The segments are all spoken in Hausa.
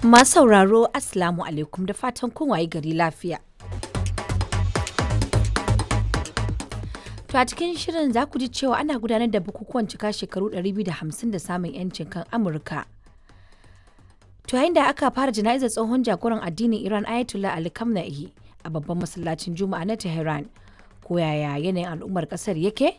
Masu sauraro Assalamu alaikum da fatan kun waye gari lafiya. To a cikin shirin za ku ji cewa ana gudanar da bukukuwan cika shekaru 250 da samun 'yancin kan Amurka. To yayin da aka fara jana'izar tsohon jagoran addinin Iran Ayatollah Ali Khamenei a babban masallacin Juma'a na Tehran. Ko yaya yanayin al'ummar kasar yake?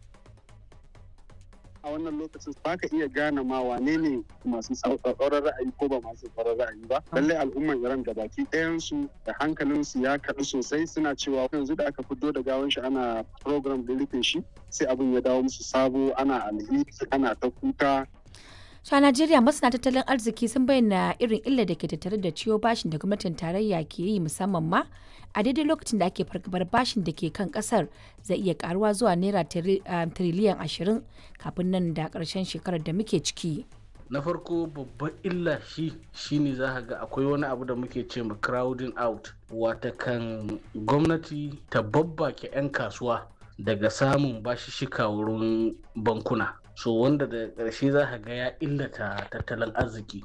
a wannan lokacin ba ka iya gane ma wane ne masu tsauraran ra'ayi ko ba masu tsauraran ra'ayi ba lallai al'umman iran da baki ɗayansu da hankalinsu ya kaɗu sosai suna cewa yanzu da aka fito da gawan shi ana program da rufe shi sai abin ya dawo musu sabo ana alheri ana ta kuka To a Najeriya masana tattalin arziki sun bayyana irin illa da ke tattare da ciwo bashin da gwamnatin tarayya ke yi musamman ma a daidai lokacin da ake fargabar bashin da ke kan kasar zai iya karuwa zuwa naira tiriliyan ashirin kafin nan da karshen shekarar da muke ciki. na farko babban illa shi shine za ga akwai wani abu da muke ce ma crowding out wata kan gwamnati ta babbake 'yan kasuwa daga samun bashishika wurin bankuna so wanda da ƙarshe za ka ga ya illata tattalin arziki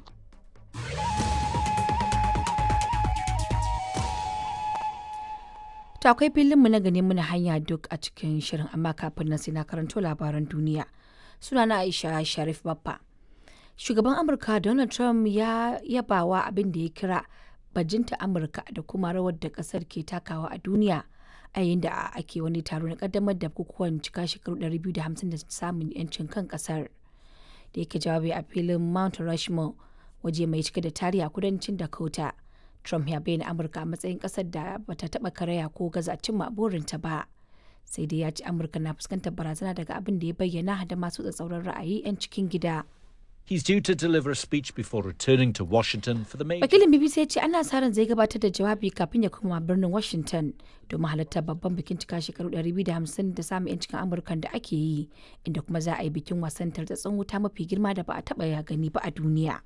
To akwai filinmu na gani muna hanya duk a cikin shirin amma kafin nan sai na karanto labaran duniya. Sunana Aisha Sharif Baffa. Shugaban Amurka Donald Trump ya yabawa abin da ya kira bajinta Amurka da kuma rawar da kasar ke takawa a duniya a yayin da ake wani taro na kaddamar da bukukuwan cika shekaru 250 da samun 'yancin kan kasar. Da yake jawabi a filin Mount Rushmore waje mai cike da tarihi a kudancin Dakota. Trump ya bayyana Amurka a matsayin ƙasar da bata taɓa karaya ko gaza cimma burinta ba. Sai dai ya ce Amurka na fuskantar barazana daga abin da ya bayyana da masu tsatsauran ra'ayi 'yan cikin gida. He's due to deliver a speech before returning to Washington for the major. Wakilin BBC ya ce ana sa ran zai gabatar da jawabi kafin ya koma birnin Washington domin halartar babban bikin cika shekaru 250 da samun 'yancin Amurkan da ake yi, inda kuma za a yi bikin wasan tartatsun wuta mafi girma da ba a taɓa ya gani ba a duniya.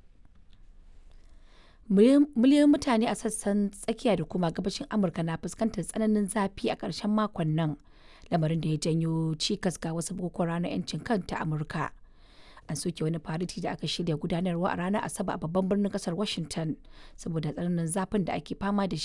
miliyoyin mutane a sassan tsakiya da kuma gabashin amurka na fuskantar tsananin zafi a ƙarshen makon nan lamarin da ya janyo cikas ga wasu bukukuwan ranar 'yancin kan ta amurka an soke wani fariti da aka shirya gudanarwa a ranar asabar a babban birnin kasar washington saboda tsananin zafin da ake fama da